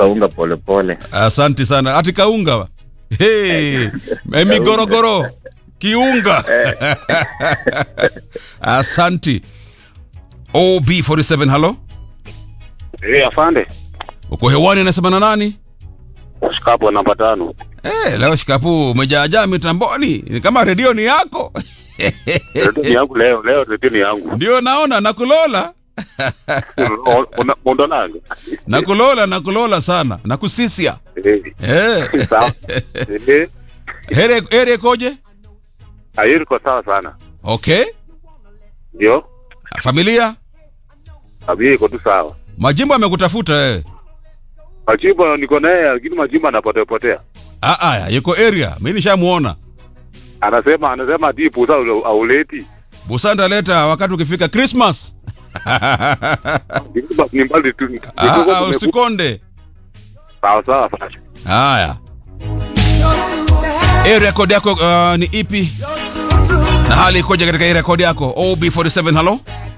kaunga polepole. Asante sana. Ati kaunga. Hey, mimi gorogoro. Kiunga. Asante. OB47 halo. Eh, afande. Uko hewani anasema na nani? Shikapo namba tano. Eh, leo shikapu umejaajaa mitamboni. Ni kama redio ni yako. Redio ni yangu leo, leo redio ni yangu. Ndio naona nakulola. Una- Mondolanga. Nakulola nakulola sana. Nakusisia. Eh, Eh. Sawa. Eh, Here here koje? Ayuri kwa sawa sana. Okay. Ndio? Familia? Abi iko tu sawa. Majimbo amekutafuta wewe. Majimbo niko naye lakini majimbo anapotea potea. Ah ah, yuko area. Mimi nishamuona. Anasema anasema dipu sasa auleti. Busanda leta wakati ukifika Christmas. Ni mbali tu. Ah, ah, usikonde. Sawa sawa fasha. Haya. Hii rekodi yako uh, ni ipi? Na hali ikoje katika hii rekodi yako? OB47 halo?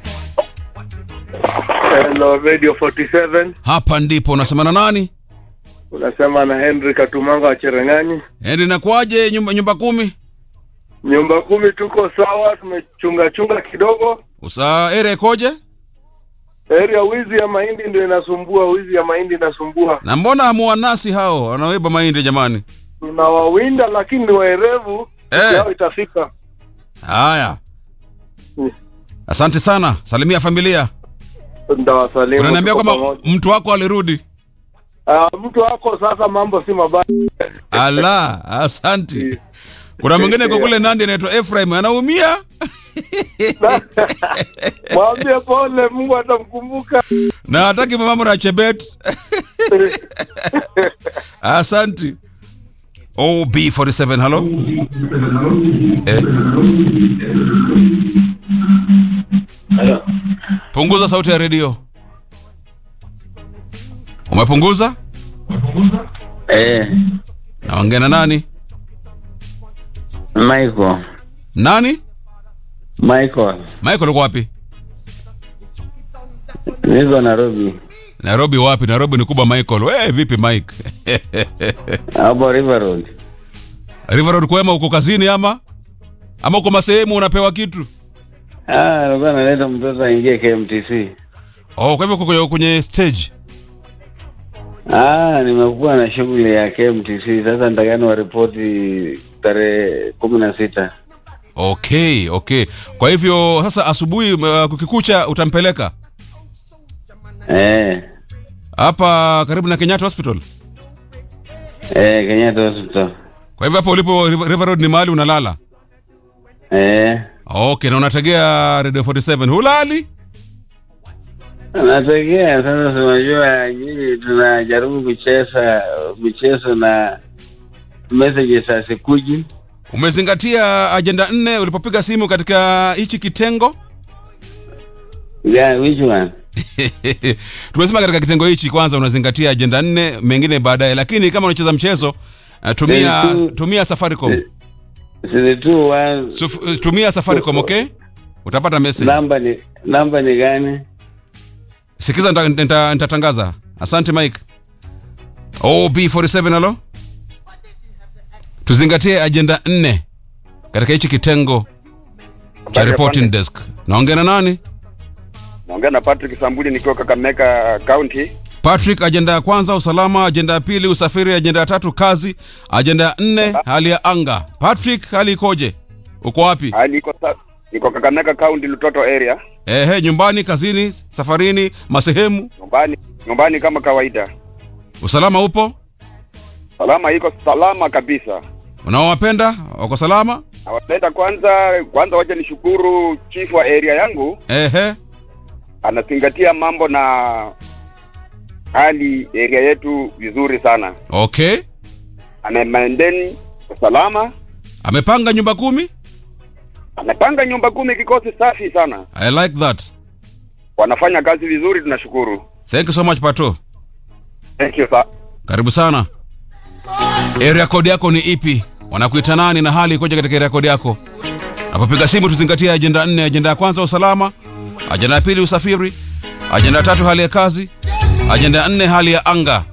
Hello Radio 47 Hapa ndipo unasema na nani? unasema na Henry Katumanga wa Cherengani. Endi nakwaje nyumba nyumba kumi? Nyumba kumi tuko sawa, tumechunga chunga kidogo. Usa area ikoje? Area wizi ya mahindi ndio inasumbua, wizi ya mahindi inasumbua. Na mbona hamuwanasi hao wanaoiba mahindi jamani? Tunawawinda lakini ni waerevu, Eh. yao itafika. Haya. Mm. Asante sana. Salimia familia. Ndawasalimu. Unaniambia tuko kwamba pamoja. mtu wako alirudi? Ah, mtu wako sasa, mambo si mabaya. Ala, asante. Kuna mwingine kwa kule Nandi anaitwa Ephraim anaumia. Mwambie pole, Mungu atamkumbuka. na hataki mambo na Chebet. Asante. OB47 halo. Eh. Punguza sauti ya redio. Umepunguza? Eh, Naongea na nani? Michael. Nani? Michael. Michael uko wapi? Niko Nairobi. Nairobi wapi? Nairobi ni kubwa Michael. Wewe vipi Mike? Hapo River Road. River Road kwema uko kazini ama? Ama uko masehemu unapewa kitu? Ah, alikuwa analeta mtoto aingie KMTC. Oh, kwa hivyo uko kwenye- kwenye stage. Ah, nimekuwa na shughuli ya KMTC. Sasa nitakani waripoti tarehe kumi na sita. Okay, okay. Kwa hivyo sasa asubuhi uh, kukikucha utampeleka Eh, hapa karibu na Kenyatta Hospital. eh, Kenyatta Hospital. Kwa hivyo hapo ulipo River River Road ni mahali unalala. Eh, Okay, na unategea Radio 47. Hulali? nategea sasa. Tunajua nyinyi tunajaribu kucheza michezo na messages hazikuji. Umezingatia ajenda nne ulipopiga simu katika hichi kitengo? Yeah, which one? Tumesema katika kitengo hichi kwanza unazingatia ajenda nne, mengine baadaye, lakini kama unacheza mchezo uh, tumia There is two- tumia Safaricom. Zile tu one Suf, uh, tumia Safaricom, okay? Utapata message. namba ni namba ni gani? Sikiza nita- nita- nitatangaza. Asante Mike. OB47 halo. Tuzingatie ajenda nne katika hichi kitengo cha reporting desk. Naongea na nani? Naongea na Patrick Sambuli nikiwa Kakamega County. Patrick, ajenda ya kwanza usalama, ajenda ya pili usafiri, ajenda ya tatu kazi, ajenda ya nne hali ya anga. Patrick, hali ikoje? Uko wapi? Ah, niko sa niko Kakamega County Lutoto area. Ehe, nyumbani, kazini, safarini, masehemu. Nyumbani nyumbani kama kawaida. Usalama upo? Salama iko salama kabisa. Unaowapenda wako salama? Nawapenda kwanza kwanza, wacha nishukuru chief wa area yangu Ehe, anazingatia mambo na hali area yetu vizuri sana, okay. ana maintain usalama, Amepanga nyumba kumi? anapanga nyumba kumi, kikosi safi sana, I like that. wanafanya kazi vizuri, tunashukuru. Thank you so much Pato. Thank you sir. Karibu sana. Area code yako ni ipi? Wanakuita nani na hali ikoje katika area code yako? Napopiga simu tuzingatie ajenda nne. Ajenda ya kwanza usalama, ajenda ya pili usafiri, ajenda ya tatu hali ya kazi, ajenda ya nne hali ya anga.